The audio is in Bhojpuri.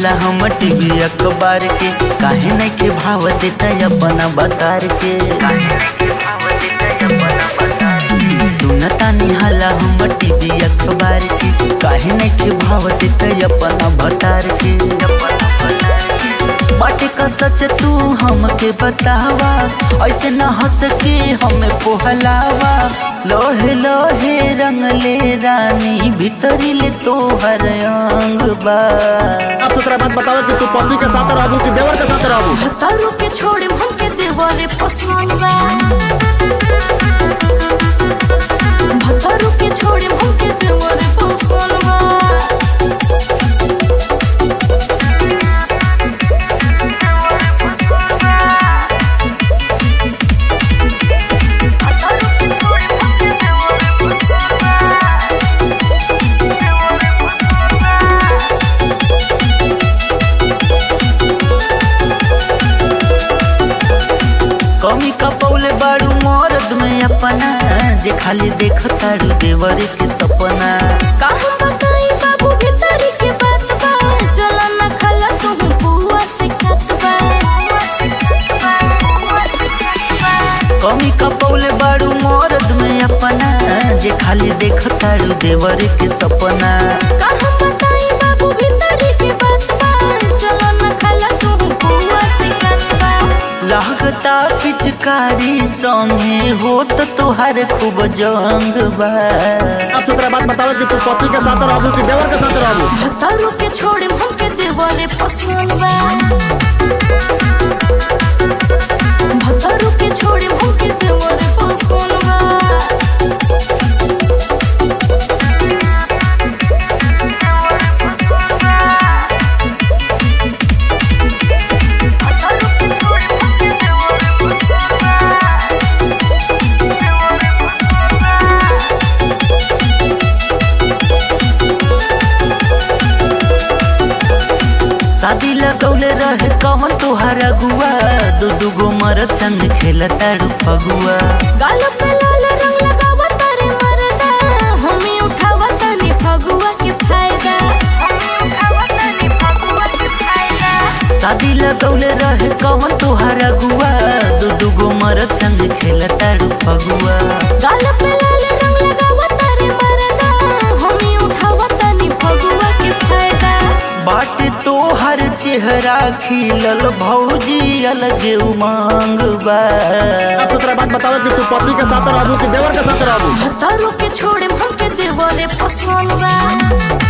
हल्ला हम टीवी अखबार के काहे नहीं के भाव देता अपना बतार के तानी हल्ला हम टीवी अखबार के काहे नहीं के भाव देता अपना बतार के बाटे का सच तू हमके बतावा ऐसे न हंस के हमें पोहलावा लोहे लोहे रंग ले रानी भीतरी ले तोहर अंग बा आप सुतरा बात बताओ कि तू पत्नी के साथ रहबू कि देवर के साथ रहबू तारू के छोड़े हमके देवरे पसंद बा भतारू के छोड़े हमके देवरे पसंद बा कमी का पौले बाड़ू मरद में अपना जे खाली देख तारू देवर के सपना का हम बताई बाबू भीतरी के बात बा चला न खला तू बुआ से खत बा कमी का पौले बाड़ू मरद में अपना जे खाली देख तारू देवर के सपना का हम बताई बाबू भीतरी के बात बा चला न खला तू बुआ से खत बा लागता पिचकारी संगे होत तोहार खूब जंग बा आप सुतरा बात बताओ कि तू पत्नी के साथ रहबू कि देवर के साथ रहबू भतारू के छोड़े हमके देवरे पसंद बा भतारू के छोड़े हमके देवरे पसंद बा शादी लगौले रहे कौन तोहार अगुआ दू दूगो मरद संग खेल तारू फगुआ गाल पे लाल रंग लगावा तारे मरदा हमें उठावा तनी फगुआ के फायदा शादी लगौले रहे कौन तोहार अगुआ दू दूगो मरद संग खेल तारू फगुआ गाल पे लाल रंग लगावा तारे मरदा हमें उठावा तनी फगुआ के फायदा बाट तोहर चेहरा खिलल भौजी अलगे उमंग बा आप सुतरा बात बताओ कि तू पत्नी के साथ रहबू कि देवर के साथ रहबू भतारू के छोड़े हमके देवरे पसंद बा